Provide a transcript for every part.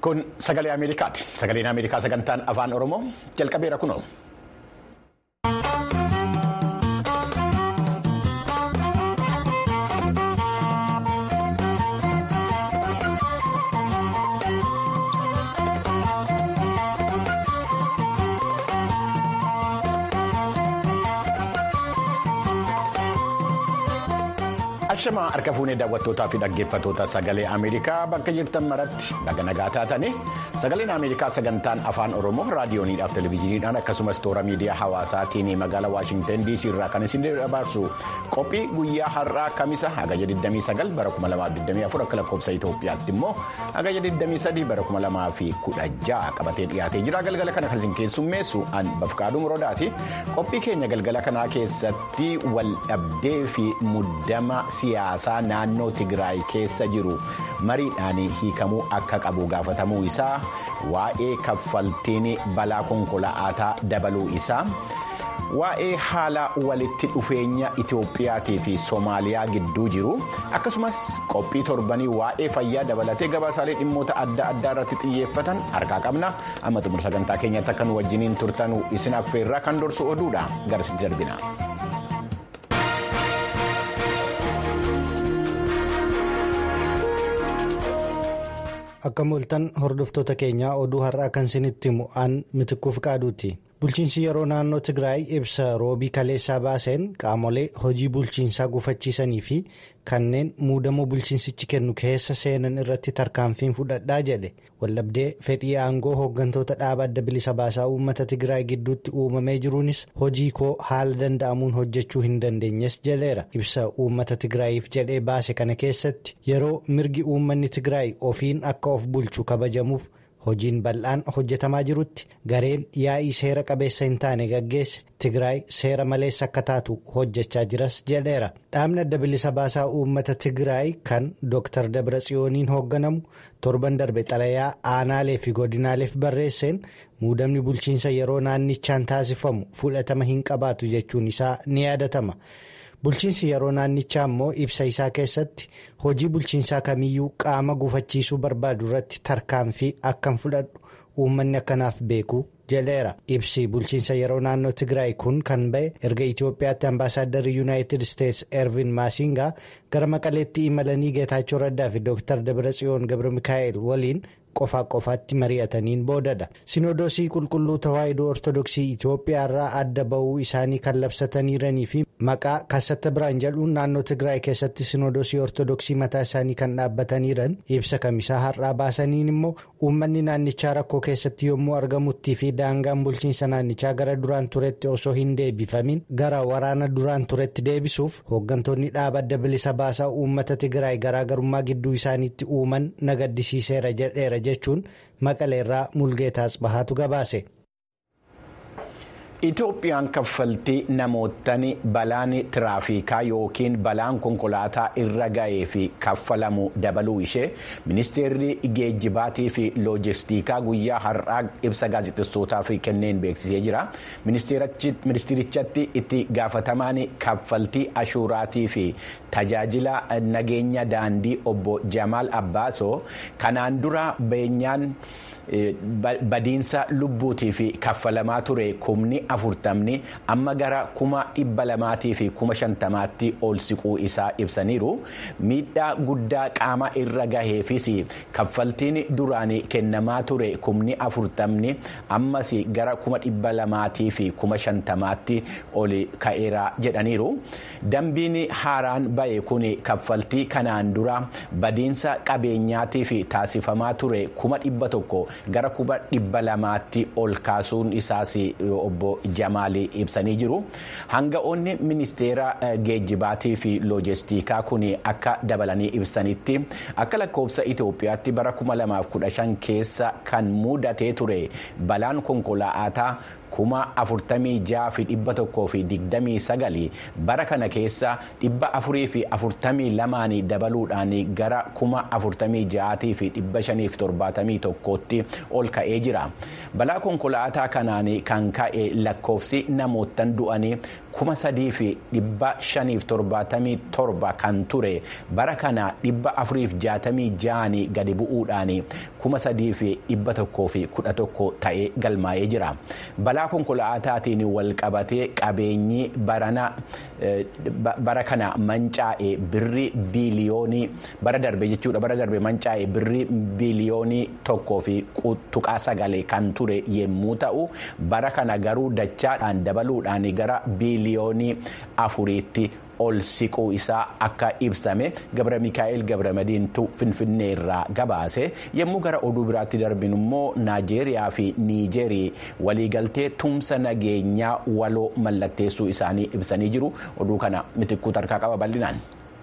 Kun sagalee Ameerikaati. Sagaleen Ameerikaa sagantaan afaan Oromoo jalqabeera kunoo. Ashamaa harka fuunee daawwattootaa fi dhaggeeffattoota sagalee Ameerikaa bakka jirtan maratti baga nagaa taatanii sagaleen Ameerikaa sagantaan afaan Oromoo raadiyooniidhaaf televezyiiniidhaan akkasumas toora miidiyaa hawaasaatiin magaalaa Waashingtan DC irraa kan isin dabarsu qophii guyyaa har'aa kamisa hagayya 29 bara 2024 akka lakkoofsa Itoophiyaatti immoo hagayya 23 bara 2016 qabatee dhiyaatee jira galgala kana kan isin keessummeessu an bafqaaduu muroodaati qophii keenya galgala kanaa keessatti wal dhabdee fi muddama. siyaasaa naannoo Tigraay keessa jiru mariidhaan hiikamuu akka qabu gaafatamuu isaa waa'ee kaffaltiin balaa konkolaataa dabaluu isaa waa'ee haala walitti dhufeenya Itoophiyaatii fi Soomaaliyaa gidduu jiru akkasumas qophii torbanii waa'ee fayyaa dabalatee gabaasaalee dhimmoota adda addaa irratti xiyyeeffatan harkaa qabna amma xumura sagantaa keenyatti akka nu wajjiniin turtanu isin affeerraa kan dorsu oduudha garasitti darbina. Akka mooltan hordoftoota keenyaa oduu har'aa kan isinitti himu aan mitikkuuf qaaduuti. Bulchiinsi yeroo naannoo Tigraay ibsa roobii kaleessaa baaseen qaamolee hojii bulchiinsaa gufachiisanii fi kanneen muudama bulchiinsichi kennu keessa seenan irratti tarkaanfiin fudhadhaa jedhe waldhabdee fedhii aangoo hooggantoota dhaaba adda bilisa baasaa uummata Tigraay gidduutti uumamee jiruunis hojii koo haala danda'amuun hojjechuu hin dandeenyes jedheera. Ibsa uummata Tigraayiif jedhee baase kana keessatti yeroo mirgi uummanni Tigraay ofiin akka of bulchu kabajamuuf. hojiin bal'aan hojjetamaa jirutti gareen yaa'ii seera qabeessa hin taane gaggeesse tigraay seera maleessa akka taatu hojjechaa jiras jedheera dhaabni adda bilisa baasaa uummata tigraay kan dr dabratsiyooniin hoogganamu torban darbe xalayaa aanaalee fi godinaaleef barreesseen muudamni bulchiinsa yeroo naannichaan taasifamu fudhatama hin qabaatu jechuun isaa ni yaadatama. bulchiinsi yeroo naannichaa immoo ibsa isaa keessatti hojii bulchiinsaa kamiyyuu qaama gufachiisuu barbaadu irratti tarkaanfii akkan fudhadhu uummanni akkanaaf beeku jedheera ibsi bulchiinsa yeroo naannoo tigraay kun kan ba'e erga itiyoophiyaatti ambaasaadarri yuunaayitid isteetsi ervin maasingaa gara maqaleetti imalanii geetaachoo raddaa fi dooktar dabratsiyoon gabra mikaa'el waliin. qofaa qofaatti mari'ataniin boodadha sinodoosii qulqulluu tawaahidoo ortodoksii itiyoophiyaa irraa adda ba'uu isaanii kan labsataniiranii fi maqaa kassata biraan jedhuun naannoo tigraay keessatti sinodoosii ortodoksii mataa isaanii kan dhaabbataniiran ibsa kamisaa har'aa baasaniin immoo uummanni naannichaa rakkoo keessatti yommuu argamuttii fi daangaan bulchiinsa naannichaa gara duraan turetti osoo hin deebifamin gara waraana duraan turetti deebisuuf hooggantoonni dhaaba adda bilisa baasaa uummata tigraay garaagarummaa gidduu isaaniitti uuman nagaddisiiseera jedheera. jechuun maqaleerraa mulgeetaas bahaatu gabaase. Itoophiyaan kaffaltii namootni balaan tiraafikaa yookiin balaan konkolaataa irra ga'ee fi kaffalamu dabaluu ishee ministeerri geejjibaatii fi loojistikaa guyyaa har'aa ibsa gaazexessootaaf kenneen beeksisee jira. Ministeerichatti itti gaafatamaan kaffaltii ashuuraatii fi tajaajila nageenya daandii obbo Jamaal Abbaasoo kanaan dura beenyaan. Badiinsa lubbuutii fi kaffalamaa ture kumni afurtamni amma gara kuma dhibba lamaatii fi kuma shantamaatti ol siquu isaa ibsaniiru. Miidhaa guddaa qaama irra gaheefis kaffaltiin duraan kennamaa ture kumni afurtamni ammas gara kuma dhibba lamaatii fi kuma shantamaatti ol ka'eera jedhaniiru. Dambiin haaraan ba'e kun kaffaltii kanaan dura badiinsa qabeenyaatii fi taasifamaa ture kuma dhibba tokko. gara kuma dhibba lamaatti ol kaasuun isaas obbo Jamaal ibsanii jiru. Hanga'oonni ministeera geejjibaatii fi loojistikaa kun akka dabalanii ibsanitti akka lakkoofsa Itoophiyaatti bara 2015 keessa kan mudatee ture balaan konkolaataa kuma afurtamii ja'a fi dhibba tokkoo fi digdamii sagali bara kana keessa dhibba afurii fi afurtamii lamaanii dabaluudhaan gara kuma afurtamii ja'aatii fi dhibba shanii fi torbaatamii tokkootti ol ka'ee jira balaa konkolaataa kanaan kan ka'e lakkoofsi namootan du'anii kuma sadii fi dhibba shaniif torbaatamii torba kan ture bara kana dhibba afuriif jaatamii ja'anii gadi bu'uudhaan kuma sadii fi dhibba tokkoo fi kudha tokko ta'ee galmaa'ee jira balaa konkolaataatiin wal qabatee qabeenyi bara kana mancaa'e birrii biiliyoonii bara darbe jechuudha bara darbe mancaa'e birrii biiliyoonii tokkoo fi tuqaa sagalee kan ture yommuu ta'u bara kana garuu dachaadhaan dabaluudhaan gara biiliyoonii afuriitti ol siquu isaa akka ibsame gabra mikaa'el gabra madiintu finfinnee irraa gabaase yommuu gara oduu biraatti darbinu immoo naajeeriyaa fi niijerii waliigaltee tumsa nageenyaa waloo mallatteessuu isaanii ibsanii jiru oduu kana mitikkuu tarkaa qaba bal'inaan.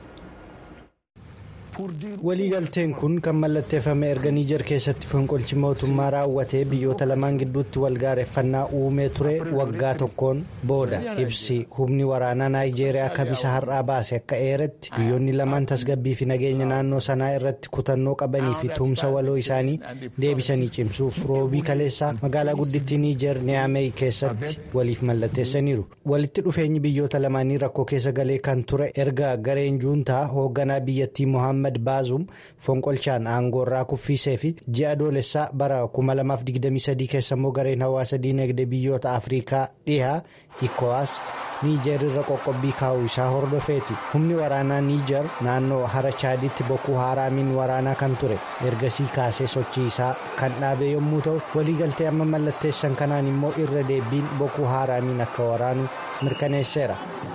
waliigalteen kun kan mallatteeffame erga niijer keessatti fonqolchi mootummaa raawwatee biyyoota lamaan gidduutti walgaareeffannaa uumee ture waggaa tokkoon booda ibsi humni waraanaa naayijeeriyaa kamisa har'aa baase akka eeretti biyyoonni lamaan tasgabbii fi nageenya naannoo sanaa irratti kutannoo qabanii fi tumsa waloo isaanii deebisanii cimsuuf roobii kaleessaa magaalaa guddittii niijer niyaamey keessatti waliif mallatteessaniiru walitti dhufeenyi biyyoota lamaanii rakkoo keessa galee kan ture erga gareen juuntaa hoogganaa biyyattii mohaammed baazum fonqolchaan aangoorraa kuffiisee fi ji'a adoolessaa bara 2023 keessa immoo gareen hawaasa diinagdee biyyoota afriikaa dhihaa ikowaas niijer irra qoqqobbii kaa'uu isaa hordofeeti humni waraanaa niijer naannoo hara chaaditti bokkuu haaraamiin waraanaa kan ture ergasii kaasee sochii isaa kan dhaabe yommuu ta'u waliigaltee amma mallatteessan kanaan immoo irra deebiin bokkuu haaraamiin akka waraanu mirkaneesseera.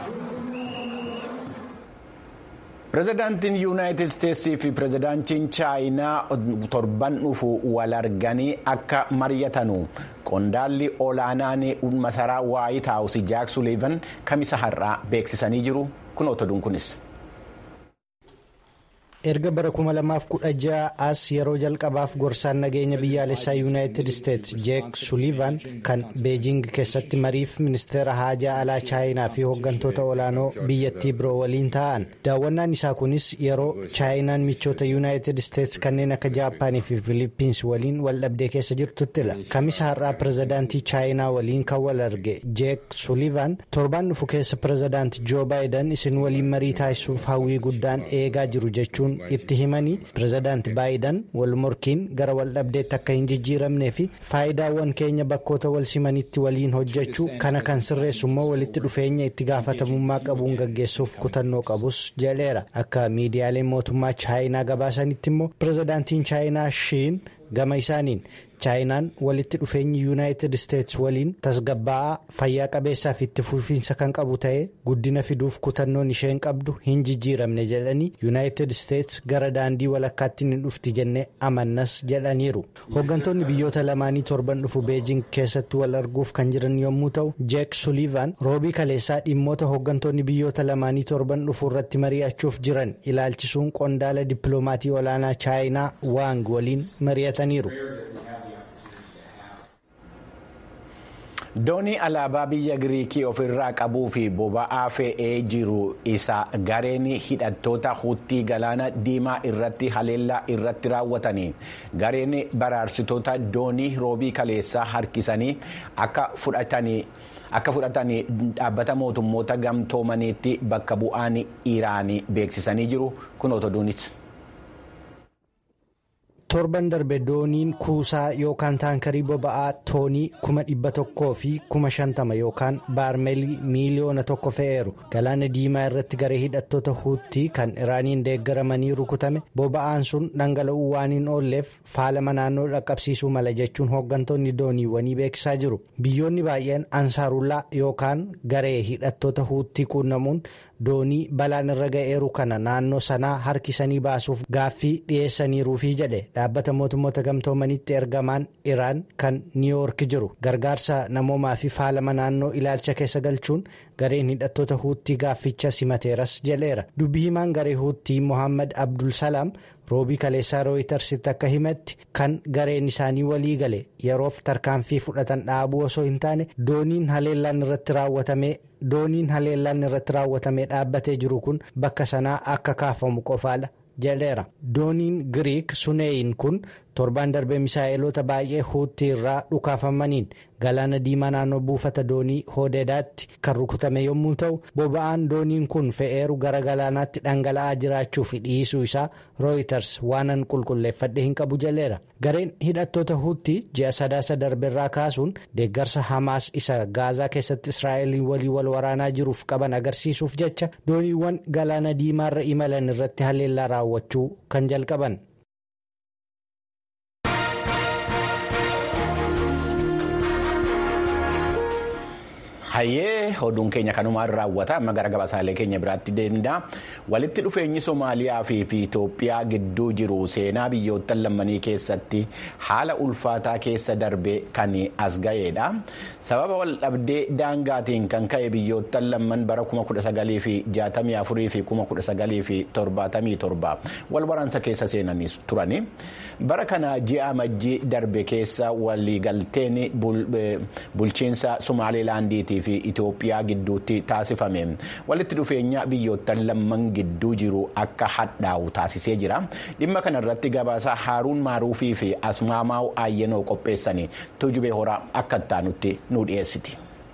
pirezidaantiin yuunaayitid isteetsii fi pirezidaantiin chaayinaa torban dhufu wal arganii akka mari'atanu qondaalli olaanaan masaraa waayit haawus jaak suliivan kamisa har'aa beeksisanii jiru kun otoduun kunis. erga bara 2016 as yeroo jalqabaaf gorsaan nageenya biyyaalessaa yuunaayitid isteetsi jeek suliivan kan beejing keessatti mariif ministeera haajaa alaa chaayinaa fi hooggantoota olaanoo biyyattii biroo waliin ta'an daawwannaan isaa kunis yeroo chaayinaan michoota yuunaayitid isteetsi kanneen akka jaapaanii fi filiippiins waliin wal dhabdee keessa jirtuttila kamisa har'aa pirezidaantii chaayinaa waliin kan wal arge jeek suliivan torbaan dhufu keessa pirezidaanti joo baayidan isin waliin marii taasisuuf hawwii guddaan eegaa jiru jechuun. itti himanii pirezidaanti baayidan wal morkiin gara wal dhabdeetti akka hin jijjiiramnee fi faayidaawwan keenya bakkoota wal simanitti waliin hojjechuu kana kan sirreessu immoo walitti dhufeenya itti gaafatamummaa qabuun gaggeessuuf kutannoo qabus jedheera akka miidiyaaleen mootummaa chaayinaa gabaasanitti immoo pirezidaantiin chaayinaa shiin gama isaaniin chaayinaan walitti dhufeenyi yuunaayitid isteetsi waliin tasgabbaa'aa fayyaa qabeessaa fi itti fufiinsa kan qabu ta'ee guddina fiduuf kutannoon isheen qabdu hin jijjiiramne jedhanii yuunaayitid isteetsi gara daandii walakkaatti ni dhufti jennee amannas jedhaniiru hooggantoonni biyyoota lamaanii torban dhufu beejing keessatti wal arguuf kan jiran yommuu ta'u jeek suliivan roobii kaleessaa dhimmoota hooggantoonni biyyoota lamaanii torban dhufu irratti mari'achuuf jiran ilaalchisuun qondaala dippiloomaatii olaanaa chaayinaa waang waliin mari'ataniiru. doonii alaabaa biyya giriikii ofirraa qabuu fi boba'aa fe'ee jiru isa gareen hidhattoota huuttii galaana diimaa irratti haleellaa irratti raawwatanii gareen baraarsitoota doonii roobii kaleessaa harkisanii akka fudhatanii. akka fudhatanii dhaabbata mootummoota gamtoomaniitti bakka bu'aan iraanii beeksisanii jiru kun otoduunis. torban darbe dooniin kuusaa yookaan taankarii boba'aa toonii kuma dhibba tokkoo fi kuma shantama yookaan baarmeelii miiliyoona tokko fe'eeru galaana diimaa irratti garee hidhattoota huuttii kan iraaniin deeggaramanii rukutame boba'aan sun dhangala'uu waan hin oolleef faalama naannoo dhaqqabsiisuu mala jechuun hooggantoonni dooniiwwanii beeksisaa jiru biyyoonni baay'een ansaarullaa yookaan garee hidhattoota huuttii quunnamuun doonii balaan irra ga'eeru kana naannoo sanaa harkisanii baasuuf gaaffii dhiyeessaniiruufi jedhe dhaabbata mootummoota gamtoomanitti ergamaan iraan kan niiwoork jiru gargaarsa namoomaa fi faalama naannoo ilaalcha keessa galchuun gareen hidhattoota huuttii gaafficha simateeras jedheera dubbii himaan garee huuttii mohaammed abdul salaam roobii kaleessaa rooyitarsitti akka himetti kan gareen isaanii walii gale yeroof tarkaanfii fudhatan dhaabuu osoo hin taane dooniin haleellaan irratti raawwatamee dooniin haleellaan irratti raawwatamee dhaabbatee jiru kun bakka sanaa akka kaafamu qofaadha jedheera dooniin giriik suneeyin kun torbaan darbee misaa'eloota baay'ee huuttii irraa dhukaafamaniin galaana diimaa naannoo buufata doonii hoodedaatti kan rukutame yommuu ta'u boba'aan dooniin kun fe'eeru gara galaanaatti dhangala'aa jiraachuu fi dhiisuu isaa rooyiters waanan qulqulleeffadhe hin qabu jedheera gareen hidhattoota huuttii ji'a sadaasa darbeerraa kaasuun deeggarsa hamaas isa gaazaa keessatti israa'eliin walii wal waraanaa jiruuf qaban agarsiisuuf jecha dooniiwwan galaana diimaarra imalan irratti haleellaa raawwachuu kan jalqaban. hayyee oduun keenya kanumaan raawwata amma gara gabaasaalee keenya biraatti deemna walitti dhufeenyi somaaliyaa fi itoophiyaa gidduu jiru seenaa biyyoottan lammanii keessatti haala ulfaataa keessa darbe kan as ga'eedha sababa wal dhabdee daangaatiin kan ka'e biyyoottan lamman bara 1964 fi 1977 wal waraansa keessa seenanii turani bara kana ji'a amajjii darbe keessa waliigalteen bulchiinsa somaalilaandiitii fi Itoophiyaa gidduutti taasifame walitti dhufeenya biyyoottan lamman gidduu jiru akka hadhaa'u taasisee jira dhimma kana irratti gabaasa haaruun maaruufii fi asmaamaa'u aayyenoo qopheessanii tujubee horaa akka ittaanutti nu dhiyeessiti.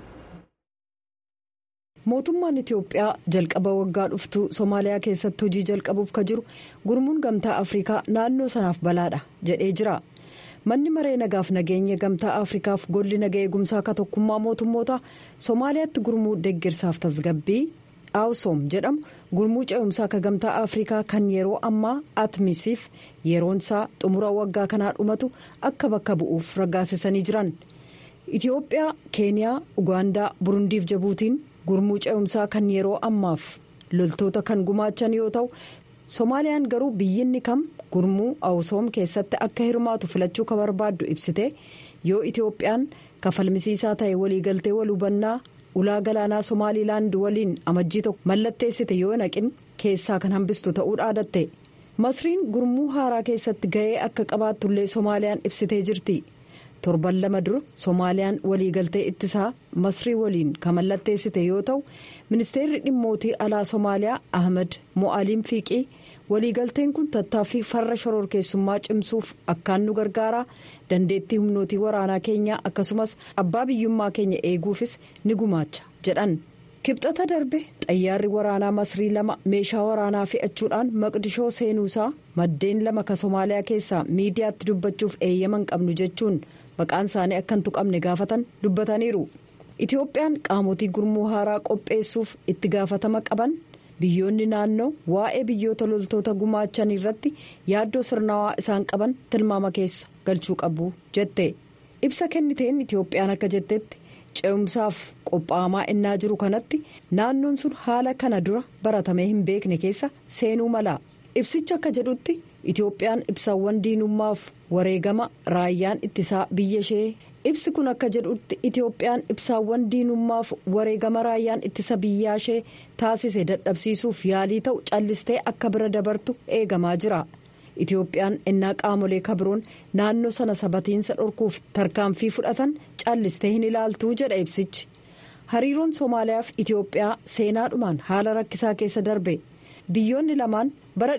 mootummaan itiyoophiyaa jalqaba waggaa dhuftu somaaliyaa keessatti hojii jalqabuuf ka jiru gurmuun gamtaa afrikaa naannoo sanaaf balaadha jedhee jira manni maree nagaaf nageenya gamtaa afrikaaf golli naga eegumsaa ka tokkummaa mootummoota somaaliyaatti gurmuu deeggarsaaf tasgabbii awusoom jedhamu gurmuu ce'umsaa ka gamtaa afrikaa kan yeroo ammaa atmisiif yeroonsaa xumura waggaa kanaa dhumatu akka bakka bu'uuf raggaasisanii jiran itiyoophiyaa keeniyaa ugaandaa burundiif jabuutiin. gurmuu ce'umsaa kan yeroo ammaaf loltoota kan gumaachan yoo ta'u soomaaliyaan garuu biyyinni kam gurmuu awusoom keessatti akka hirmaatu filachuu ka barbaaddu ibsite yoo itiyoophiyaan kafalmisiisaa ta'e waliigaltee wal hubannaa ulaa galaanaa somaalilaand waliin amajjii tokko mallatteessite yoo naqin keessaa kan hambistu ta'uu dhaadatte masriin gurmuu haaraa keessatti ga'ee akka qabaattullee soomaaliyaan ibsitee jirti. torban lama dura soomaaliyaan waliigaltee ittisaa masrii waliin kan mallatteessite yoo ta'u ministeerri dhimmootii alaa soomaaliyaa ahmed mo'aliin fiiqii waliigalteen kun tattaaffii farra shororkeessummaa cimsuuf akkaan nu gargaara dandeettii humnootii waraanaa keenyaa akkasumas abbaa biyyummaa keenya eeguufis ni gumaacha jedhan kibxata darbe xayyaarri waraanaa masrii lama meeshaa waraanaa fe'achuudhaan maqdishoo seenuusaa maddeen lama ka soomaaliyaa keessaa miidiyaatti dubbachuuf eeyyaman qabnu jechuun. maqaan isaanii akka hin tuqamne gaafatan dubbataniiru itiyoophiyaan qaamotii gurmuu haaraa qopheessuuf itti gaafatama qaban biyyoonni naannoo waa'ee biyyoota loltoota gumaachan irratti yaaddoo sirnawaa isaan qaban tilmaama keessa galchuu qabu jette ibsa kenniteen itiyoophiyaan akka jettetti ce'umsaaf qophaa'amaa innaa jiru kanatti naannoon sun haala kana dura baratamee hin beekne keessa seenuu mala ibsicha akka jedhutti. itiyoophiyaan ibsaawwan diinummaaf wareegama raayyaan ittisaa biyya ishee ibsi kun akka jedhutti itiyoophiyaan ibsaawwan diinummaaf wareegama raayyaan ittisa biyyaa ishee taasise dadhabsiisuuf yaalii ta'u callistee akka bira dabartu eegamaa jira itiyoophiyaan innaa qaamolee kabiroon naannoo sana sabatiinsa dhorkuuf tarkaanfii fudhatan callistee hin ilaaltuu jedha ibsichi hariiroon soomaaliyaaf itiyoophiyaa seenaadhumaan haala rakkisaa keessa darbe biyyoonni lamaan. bara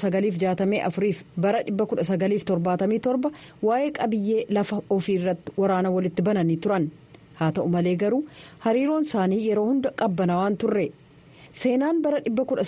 1964 fi bara 1977 waa'ee qabiyyee lafa ofii irratti waraana walitti bananii turan haa ta'u malee garuu hariiroon isaanii yeroo hunda qabbanaawaan turre seenaan bara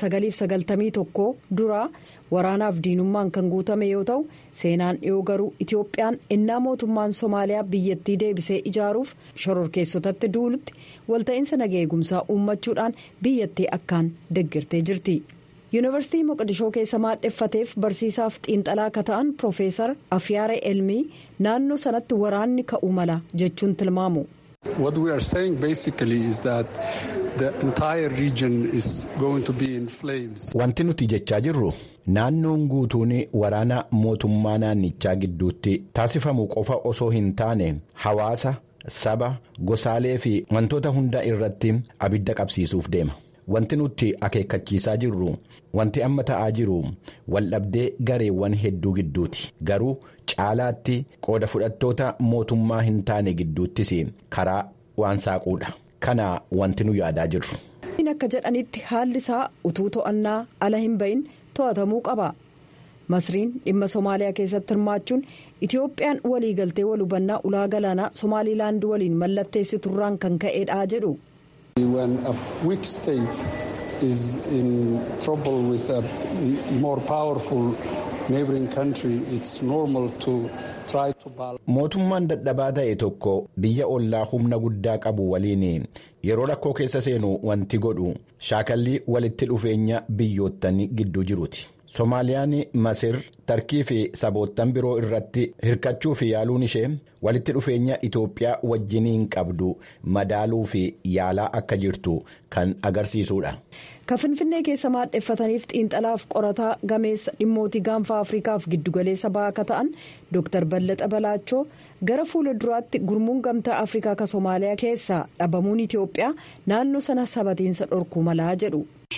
1991 duraa waraanaaf diinummaan kan guutame yoo ta'u seenaan dhiyoo garuu itiyoophiyaan innaa mootummaan soomaaliyaa biyyattii deebisee ijaaruuf shororkeessotatti duulutti walta'iinsa naga eegumsaa uummachuudhaan biyyattii akkaan deeggartee jirti. yuunivarsiitii moqdishoo keessa maadheffateef barsiisaaf xiinxalaa akka ta'an piroofeesar afyaare elmii naannoo sanatti waraanni ka'uu mala jechuun tilmaamu. What we are saying basically is that the entire region is going to be in flames. Wanti nuti jechaa jirru naannoon guutuun waraana mootummaa naannichaa gidduutti taasifamu qofa osoo hin taane hawaasa saba gosaalee fi wantoota hunda irratti abidda qabsiisuuf deema. Wanti nuti akeekkachiisaa jirru wanti amma ta'aa jiru waldhabdee gareewwan hedduu gidduuti garuu caalaatti qooda fudhattoota mootummaa hin taane gidduuttis karaa waan saaquudha kana wanti nu yaadaa jirru. akka jedhanitti haalli isaa utuu to'annaa ala hin bahin to'atamuu qaba masriin dhimma soomaaliyaa keessatti hirmaachuun itiyoophiyaan waliigaltee wal hubannaa ulaa galaanaa somaaliilaand waliin mallatteessiturraan kan ka'eedha jedhu. When a weak state is in trouble with a more powerful neighboring country, it's normal to try to balance. Mootummaan dadhabaa ta'e tokko biyya ollaa humna guddaa qabu waliin yeroo rakkoo keessa seenu wanti godhu shaakallii walitti dhufeenya biyyoottan gidduu jiruuti. Soomaaliyaan Masir tarkii fi saboottan biroo irratti hirkachuu fi yaaluun ishee walitti dhufeenya Itoophiyaa wajjiniin qabdu madaaluu fi yaalaa akka jirtu kan agarsiisudha. Kan Finfinnee keessa maadheffataniif xiinxalaaf qorataa gameessa dhimmootii gaanfa Afrikaaf giddugaleessa ba'aa akka ta'an Dr. Ballaxa Balaachoo gara fuula duraatti gurmuun gamtaa Afrikaa ka Soomaaliyaa keessaa dhabamuun Itoophiyaa naannoo sana sabatiinsa dhorkuu malaa jedhu.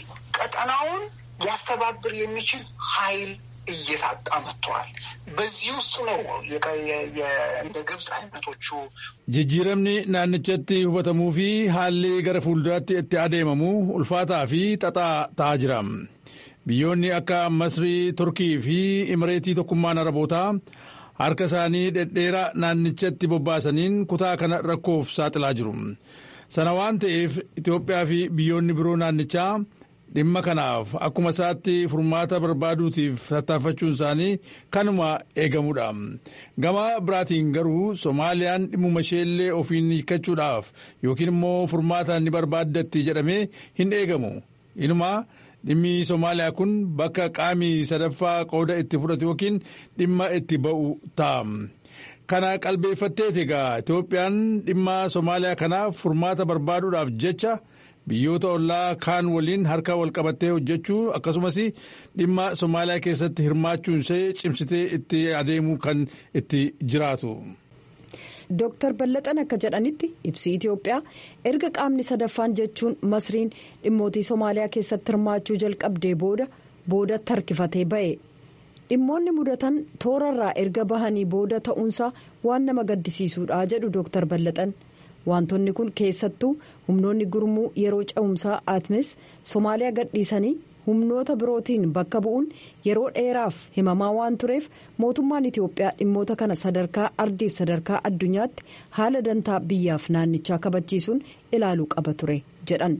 ሊያስተባብር የሚችል ኃይል እየታጣ መጥተዋል። በዚህ ውስጥ ነው እንደ ግብፅ አይነቶቹ jijjiiramni naannichatti hubatamuu fi haalli gara fuulduraatti itti adeemamu ulfaataa fi xaxaa ta'aa jira. Biyyoonni akka Masrii, Turkii fi Imireetii tokkummaan Arabootaa harka isaanii dhedheeraa naannichatti bobbaasaniin kutaa kana rakkoof saaxilaa jiru. Sana waan ta'eef Itoophiyaa fi biyyoonni biroo naannichaa dhimma kanaaf akkuma isaatti furmaata barbaaduutiif tattaaffachuun isaanii kanuma eegamudha. Gama biraatiin garuu Soomaaliyaan dhimmuma isheellee ofiin hiikkachuudhaaf yookiin immoo furmaata ni barbaaddatti jedhamee hin eegamu. Inumaa dhimmi Soomaaliyaa kun bakka qaamii sadaffaa qooda itti fudhatu yookiin dhimma itti ba'u ta'a. Kana qalbeeffatteeti egaa Itoophiyaan dhimma Soomaaliyaa kanaaf furmaata barbaaduudhaaf jecha. biyyoota ollaa kaan waliin harka wal qabattee hojjechuu akkasumas dhimma somaaliyaa keessatti hirmaachuun ishee cimsitee itti adeemuu kan itti jiraatu. Dooktar Ballaxan akka jedhanitti ibsi Itoophiyaa erga qaamni sadaffaan jechuun masriin dhimmootii Somaaliyaa keessatti hirmaachuu jalqabdee booda boodatti harkifatee ba'e. Dhimmoonni mudatan toorarraa erga bahanii booda ta'uunsaa waan nama gaddisiisuudha jedhu Dooktar Ballaxan. Wantoonni kun keessattuu humnoonni gurmuu yeroo cehumsaa atmis Somaaliyaa gadhiisanii humnoota birootiin bakka bu'uun yeroo dheeraaf himamaa waan tureef mootummaan Itoophiyaa dhimmoota kana sadarkaa ardiif sadarkaa addunyaatti haala dantaa biyyaaf naannichaa kabachiisuun ilaaluu qaba ture jedhan.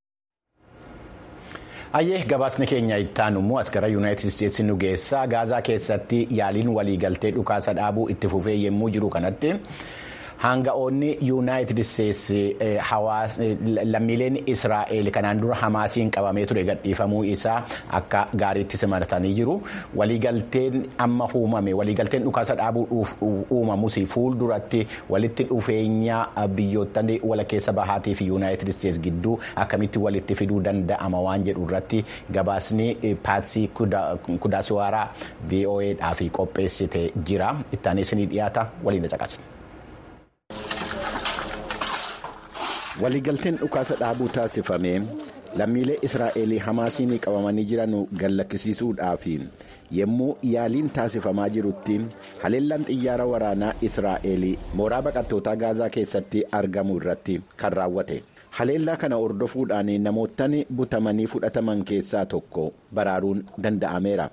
Hayyee gabaasni keenya ittaanu immoo as gara yuunaayitid isteetsi nu geessaa gaazaa keessatti yaaliin waliigaltee dhukaasa dhaabuu itti fufee yommuu jiru kanatti. Hanga'oonni yuunaayitid isteetsi lammiileen Israa'eel kanaan dura Hamaasiin qabamee ture gadhiifamuu isaa akka gaariitti simatanii jiru. Waliigalteen amma uumame waliigalteen dhukaasa dhaabuu uumamus fuulduratti walitti dhufeenya biyyoottan wal keessa bahaatii fi yuunaayitid isteetsi gidduu akkamitti walitti fiduu danda'ama waan jedhu irratti gabaasni paatsii kudaasiwaaraa VOAdhaaf qopheessite jira. Ittaanis ni dhiyaata waliin caqasu. waliigalteen dhukaasa dhaabuu taasifame lammiilee israa'elii hamaasiin qabamanii jiran gallakkisiisuudhaaf yommuu yaaliin taasifamaa jirutti haleellaan xiyyaara waraanaa israa'elii mooraa baqattootaa gaazaa keessatti argamu irratti kan raawwate haleellaa kana hordofuudhaan namoottan butamanii fudhataman keessaa tokko baraaruun danda'ameera.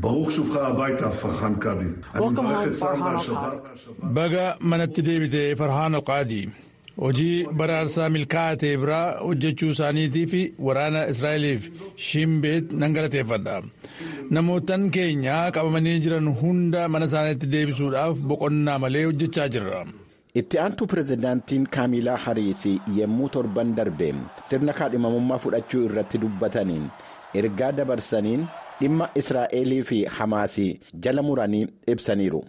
baga manatti deebite farhaan alqaadii. hojii baraarsaa milkaa'ate biraa hojjechuu isaaniitii fi waraana israa'eliif shimbeet nan galateeffadha namootan keenya qabamanii jiran hunda mana isaaniitti deebisuudhaaf boqonnaa malee hojjechaa jirra. itti aantuu pirezidaantiin kaamilaa hariisii yommuu torban darbe sirna kaadhimamummaa fudhachuu irratti dubbataniin ergaa dabarsaniin dhimma israa'elii fi hamaasii jala muranii ibsaniiru.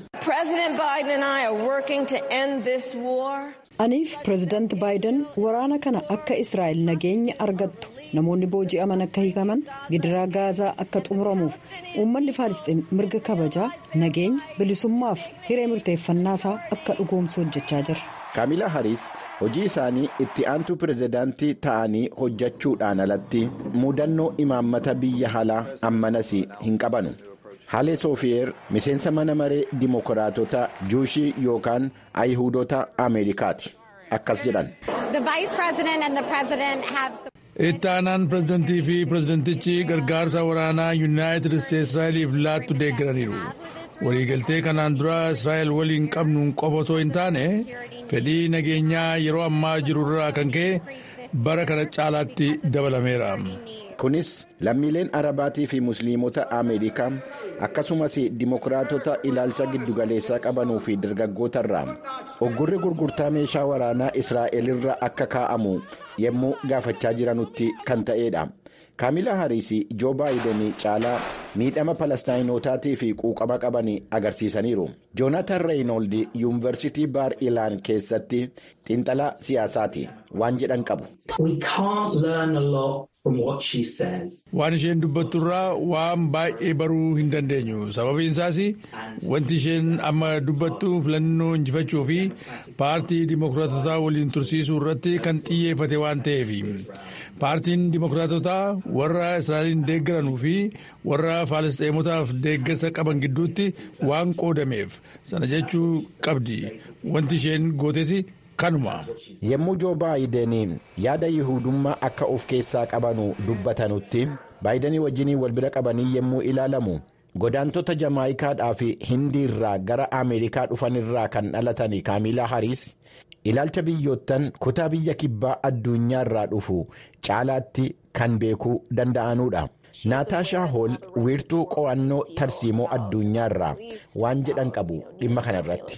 aniif pireezidaanti baayiden waraana kana akka israa'el nageenya argattu namoonni booji'aman akka hiikaman gidiraa gaazaa akka xumuramuuf uummanni faalisxiin mirga kabajaa nageenya bilisummaaf hiree murteeffannaa isaa akka dhugoomsu hojjechaa jira. kaamila hariis hojii isaanii itti aantuu pirezidaantii ta'anii hojjechuudhaan alatti mudannoo imaammata biyya alaa ammanas hin qabanu. Haalee Soofiyeer miseensa mana maree dimokiraatota juushii yookaan ayihudota Ameerikaati. Akkas jedhan. Itti aanaan pirezidantii fi pirezidantichi gargaarsa waraanaa yuunaayitid isteetsi Israa'eliif laattu deeggaraniiru. Waliigaltee kanaan dura Israa'el waliin qabnuun qofa osoo hin taane fedhii nageenyaa yeroo ammaa jiru irraa kan ka'e bara kana caalaatti dabalameera. Kunis lammiileen arabaatii fi musliimota Ameerikaa akkasumas dimokiraatota ilaalcha giddugaleessaa qabanuu fi dargaggoota irraa oggurri gurgurtaa meeshaa waraanaa Israa'el irra akka kaa'amu yommuu gaafachaa jiranutti kan ta'edha. Kaamila Hariis Joo Baayiden caalaa miidhama Palestaayinotaatii fi quuqama qaban agarsiisaniiru. Joonaatan Reeyinold yuunivarsiitii Baar Ilaan keessatti xiinxalaa siyaasaati waan jedhan qabu. Waan isheen dubbatturraa waan baay'ee baruu hin dandeenyu. Sababiin isaas wanti isheen amma dubbattu filannoo injifachuu fi paartii dimokiraatotaa waliin tursiisuu irratti kan xiyyeeffate waan ta'eef. Paartiin dimokiraatotaa warra Israa'eliin deeggaranuu fi warra Faalisxeemotaaf deeggarsa qaban gidduutti waan qoodameef sana jechuu qabdi. Wanti isheen gootes kanuma. Yommuu Joo Baayideniin yaada Yihudummaa akka of keessaa qabanu dubbatanutti Baayidenii wajjinii wal bira qabanii yommuu ilaalamu godaantota Jamaayikaadhaa fi Hindii irraa gara Ameerikaa dhufanirraa kan dhalatan Kaamilaa Hariis ilaalcha biyyoottan kutaa biyya kibbaa addunyaa irraa dhufu caalaatti kan beekuu danda'anudha. Naataashaa Hool wiirtuu qo'annoo tarsiimoo addunyaa irraa waan jedhan qabu dhimma kanarratti.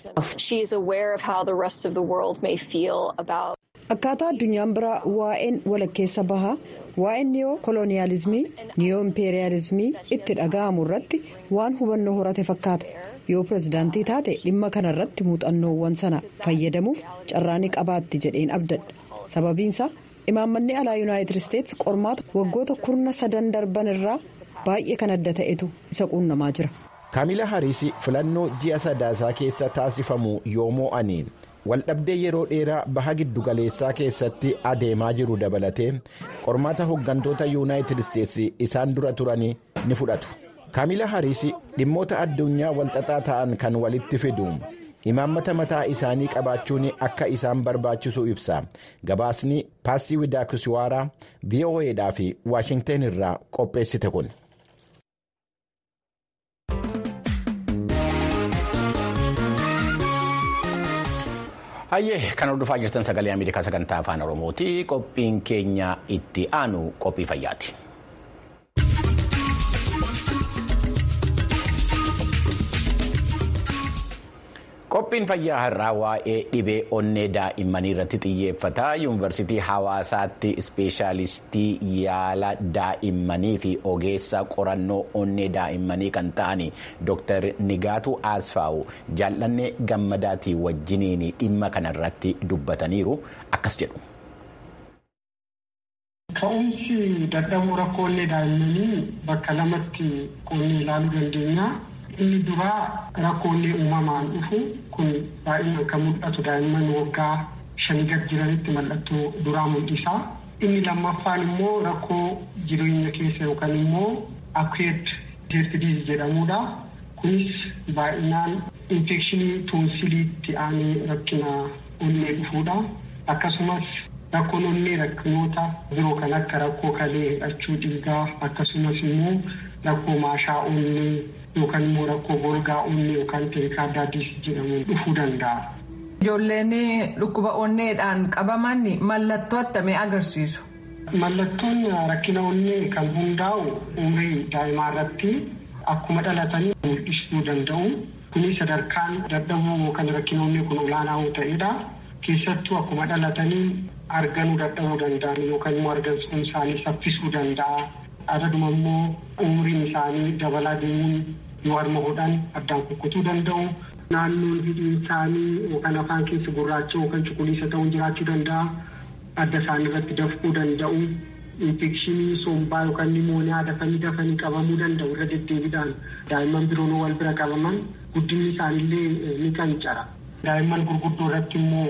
Akkaataa addunyaan biraa waa'een walakkeessa bahaa waa'een niyoo koloniyaalizimii niyoo impeeriyaalizimii itti dhaga'amu irratti waan hubannoo horate fakkaata. yoo pirezidaantii taate dhimma kanarratti muuxannoowwan sana fayyadamuuf carraa ni qabaatti jedheen abdadha sababiinsaa imaammanni alaa yuunaayitid isteetsi qormaata waggoota kurna sadan darban irraa baay'ee kan adda ta'etu isa quunnamaa jira. kaamila hariis filannoo ji'a sadaasaa keessa taasifamu yoo mo'anii waldhabdee yeroo dheeraa baha giddugaleessaa keessatti adeemaa jiru dabalatee qormaata hooggantoota yuunaayitid isteetsi isaan dura turanii ni fudhatu. kaamila hariis dhimmoota addunyaa walxaxaa ta'an kan walitti fidu imaammata mataa isaanii qabaachuun akka isaan barbaachisu ibsa gabaasni paasii widaakiswaaraa voa'dhaa fi waashingteen irraa qopheessite kun. hayyee kan hordofaa jirtan sagalee ameerikaa sagantaa afaan oromooti qophiin keenya itti aanu qophii fayyaati. qophiin fayyaa har'aa waa'ee dhibee onnee daa'immanii irratti xiyyeeffata yuunivarsiitii hawaasaatti ispeeshaalistii yaala daa'immanii fi ogeessa qorannoo onnee daa'immanii kan ta'an dr nigaatu asfaawu jaallannee gammadaatii wajjiniin dhimma kanarratti dubbataniiru akkas jedhu. Ka'umsi dadhabuu rakkoo onnee daa'immanii bakka lamatti qoonnee ilaaluu dandeenya. Inni duraa rakkoo onnee uumamaan dhufu kun baay'inaan kan mul'atu daa'imman waggaa shanii gad jiranitti mallattoo duraa mul'isa. Inni lammaffaan immoo rakkoo jireenya keessa yookaan immoo akweet jeertidiis jedhamudha. Kunis baay'inaan infekshinii toonsiliitti aanee rakkina onnee dhufuudha. Akkasumas rakkoon onnee rakkinoota biroo kan akka rakkoo kalee hidhachuu dhiigaa akkasumas immoo rakkoo maashaa onnee yookaan immoo rakkoo golgaa onnee yookaan peerikaardaadiis jedhamuun dhufuu danda'a. Ijoolleen dhukkuba onneedhaan qabaman mallattoo attamii agarsiisu. Mallattoon rakkina onnee kan hundaa'u umrii daa'imaa irratti akkuma dhalatanii mul'isuu danda'u. Kunis sadarkaan dadhabuu yookaan rakkina onnee kun olaanaa yoo ta'edha. Keessattuu akkuma dhalatanii arganuu dadhabuu danda'an yookaan immoo argamsuun isaanii saffisuu danda'a. Adaduma immoo umriin isaanii dabalaa deemuun yoo harma hodhan addaan kukkutuu danda'u. Naannoon hidhiin isaanii yookaan afaan keessa gurraacha yookaan cuquliisa ta'uun jiraachuu danda'a. Adda isaanii irratti dafquu danda'u. Infekshinii sombaa yookaan nimooniyaa dafanii dafanii qabamuu danda'u irra deddeebiidhaan daa'imman biroon wal bira qabaman guddinni isaaniillee ni qancara. Daa'imman gurguddoo irratti immoo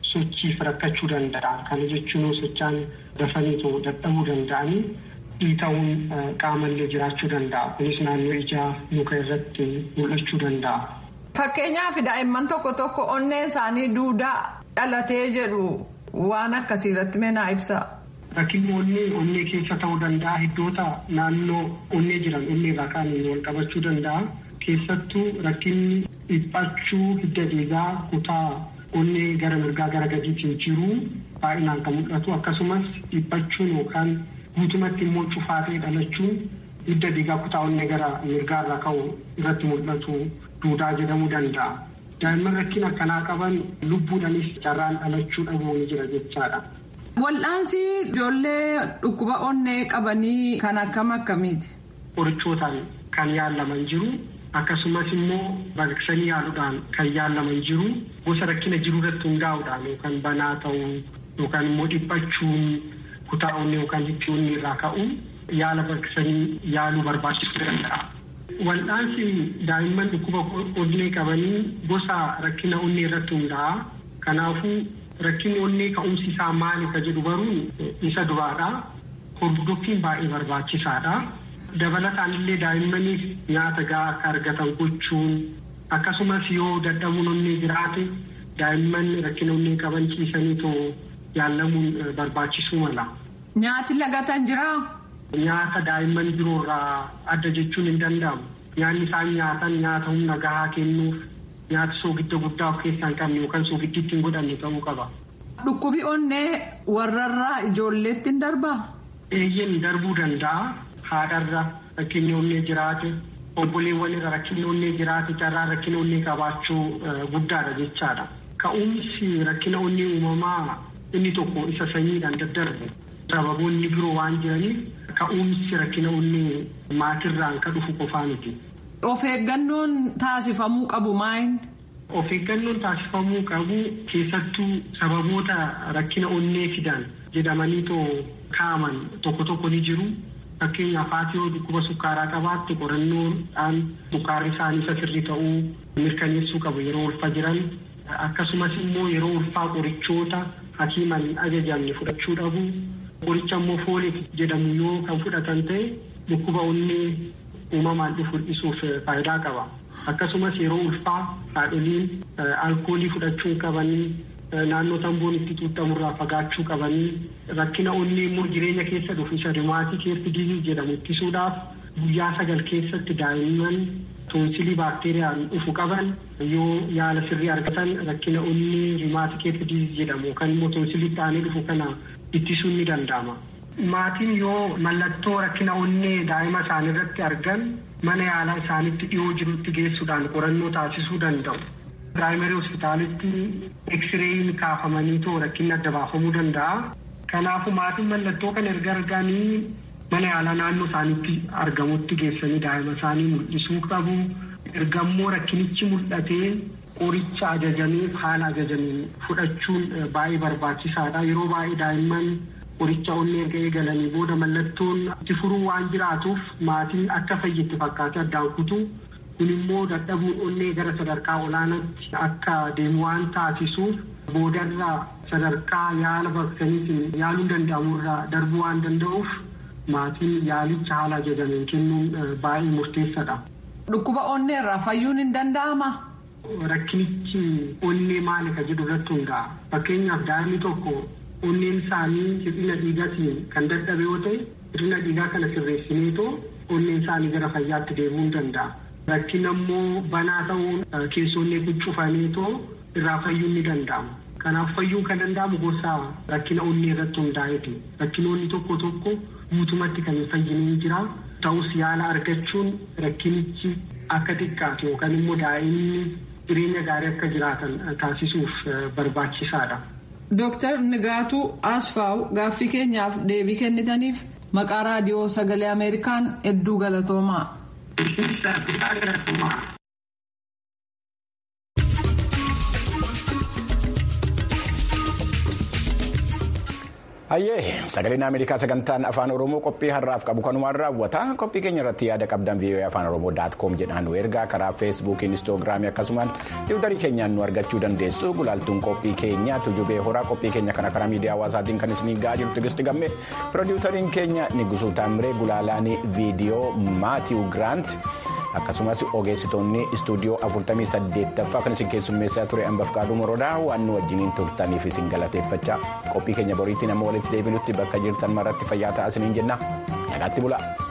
sochiif rakkachuu danda'a. Kana jechuun sochaan dafaniitoo dadhabuu danda'anii dhiita'uun qaamallee jiraachuu danda'a. Kunis naannoo ijaa muka irratti mul'achuu danda'a. Fakkeenyaaf daa'imman tokko tokko onnee isaanii duudaa dhalatee jedhu waan akkasii irratti meenaa ibsa. Rakkinni onnee onnee keessa ta'uu danda'a. Iddoota naannoo onnee jiran onnee irraa kaaniin wal qabachuu danda'a. Keessattuu rakkinni dhiphachuu hidda dhiigaa kutaa onnee gara mirgaa gara gadiitiin jiru baay'inaan kan mul'atu akkasumas dhiphachuun yookaan guutumatti immoo cufaatee dhalachuun hidda dhiigaa kutaa onnee gara mirgaa irraa ka'u irratti mul'atu duudaa jedhamuu danda'a. Daa'imman rakkina akkanaa qaban lubbuudhanis carraan dhalachuu dhabuu ni jira jechaadha. Wal'aansi ijoollee dhukkuba onnee qabanii kan akkam akkamiiti? Qorichootaan kan yaalaman jiru. akkasumas immoo baqaqsanii yaaluudhaan kan yaalaman jiru gosa rakkina jiru irratti hundaa'uudhaan yookaan banaa ta'uu yookaan immoo dhiphachuun kutaa onnee yookaan hiddi onnee irraa ka'uun yaala baqaqsanii yaaluu barbaachisuu danda'a. Wal'aansi daa'imman dhukkuba onnee qabanii gosa rakkina onnee irratti hundaa'a. Kanaafuu rakkinni onnee ka'umsi isaa maali ka jedhu baruun isa duraadha. Hordoffiin baay'ee barbaachisaadha. dabalataan illee daa'immaniif nyaata gahaa akka argatan gochuun akkasumas yoo dadhabuun onnee jiraate daa'imman rakkina onnee qaban ciisanii too yaalamuun barbaachisuu mala. Nyaati lagatan jiraa? Nyaata daa'imman biroorraa adda jechuun hin danda'amu. Nyaanni isaan nyaatan nyaata humna gahaa kennuuf nyaata soogidda guddaa of keessaa hin qabne yookaan soogiddi ittiin godhanne ta'uu qaba. Dhukkubi onnee warrarraa ijoolleetti hin darbaa? Eeyyeen darbuu danda'a. haadharra rakkinni onnee jiraate obboleewwan irra rakkinni onnee jiraate carraa rakkina onnee qabaachuu guddaadha jechaadha. Ka'umsi rakkina onnee uumamaa inni tokko isa sanyiidhaan daddarbu sababoonni biroo waan jiraniif ka'umsi rakkina onnee maatirraan ka dhufu qofaa miti. Of eeggannoon taasifamuu qabu maayin? Of eeggannoon taasifamuu qabu keessattuu sababoota rakkina onnee fidan jedhamanii too kaa'aman tokko tokko ni jiru. Fakkeenyaaf haati yoo dhukkuba sukkaaraa qabaatte qorannoodhaan sukkaarri isaanii isa sirrii ta'uu mirkaneessuu qabu yeroo ulfa jiran akkasumas immoo yeroo ulfaa qorichoota hakiiman ajajamne fudhachuu dhabu qoricha immoo fooleet jedhamu yoo kan fudhatan ta'e dhukkuba onnee uumamaan dhufu hir'isuuf faayidaa qaba. Akkasumas yeroo ulfaa haadholiin alkoolii fudhachuu qabanii naannoo tamboon itti xuuxamurraa fagaachuu qabanii rakkina onnee immoo jireenya keessa dhufu isa rimaatii keessi diizii jedhamu ittisuudhaaf guyyaa sagal keessatti daa'imman toonsilii baakteeriyaan dhufu qaban yoo yaala sirrii argatan rakkina onnee rimaatii keessi diizii jedhamu yookaan immoo toonsilii ta'anii dhufu kana ittisuun ni danda'ama. Maatiin yoo mallattoo rakkina onnee daa'ima isaanii irratti argan mana yaalaa isaanitti dhiyoo jirutti geessuudhaan qorannoo taasisuu danda'u. Piraayimarii hospitaalitti eksiriiin kaafamanii too rakkinni adda baafamuu danda'a. Kanaafuu maatiin mallattoo kana erga arganii mana yaalaa naannoo isaaniitti argamutti geessanii daa'ima isaanii mul'isuu qabu. Erga immoo rakkinichi mul'atee qoricha ajajameef haala ajajameen fudhachuun baay'ee barbaachisaadha. Yeroo baay'ee daa'imman qoricha onnee erga eegalanii booda mallattoon itti furuu waan jiraatuuf maatiin akka fayyetti fakkaate addaan kutu. kun immoo dadhabuun onnee gara sadarkaa olaanaatti akka deemu waan taasisuuf boodarraa sadarkaa yaala baqaqsaniitiin yaaluun danda'amurraa darbuu waan danda'uuf maatiin yaalicha haala ajajameen kennuun baay'ee murteessaadha. Dhukkuba onnee irraa fayyuun hin danda'ama. Rakkinichi onnee maali ka jedhu irratti hundaa'a. Fakkeenyaaf daa'imni tokko onneen isaanii hir'ina dhiigaatiin kan dadhabe yoo ta'e hir'ina dhiigaa kana sirreessineetoo onneen isaanii gara fayyaatti deemuu hin danda'a. Rakkina immoo banaa ta'uun keessoonnee cufaneetoo irraa fayyuun ni danda'ama. Kanaaf fayyuun kan danda'amu gosa rakkina onnee irratti hundaa'eeti. Rakkinoonni tokko tokko guutumatti kan hin fayyine ni jira. Ta'us yaala argachuun rakkinichi akka xiqqaatu yookaan immoo daa'imni jireenya gaarii akka jiraatan taasisuuf barbaachisaadha. Dooktar Nigaatuu Asfaaw gaaffii keenyaaf deebii kennitaniif maqaa raadiyoo sagalee Ameerikaan hedduu galatoomaa. Hayyee sagaleen Ameerikaa sagantaan afaan Oromoo qophii har'aaf qabu kanumaan raawwata. Qophii keenya irratti yaada qabdan VOA afaan Oromoo daat koom jedhaan nu ergaa karaa feesbuukii, inistoogiraamii akkasumaan tiwutarii keenyaan nu argachuu dandeessu. Gulaaltuun qophii keenya tujubee horaa qophii keenya kana karaa miidiyaa hawaasaatiin kan isinii gahaa jirtu Tigisti Gamme. Pirodiwusariin keenya Nigusuu Taamiree Gulaalaan viidiyoo Maatiiw Giraant. akkasumas ogeessitoonni istuudiyoo 48ffaa kan isin keessummeessaa ture hambaf qaaduu morodaa waan nu wajjiniin turtaniif isin galateeffachaa qophii keenya boriitti nama walitti deebinutti bakka jirtan maratti fayyaa ta'aa isiniin jenna nagaatti bula.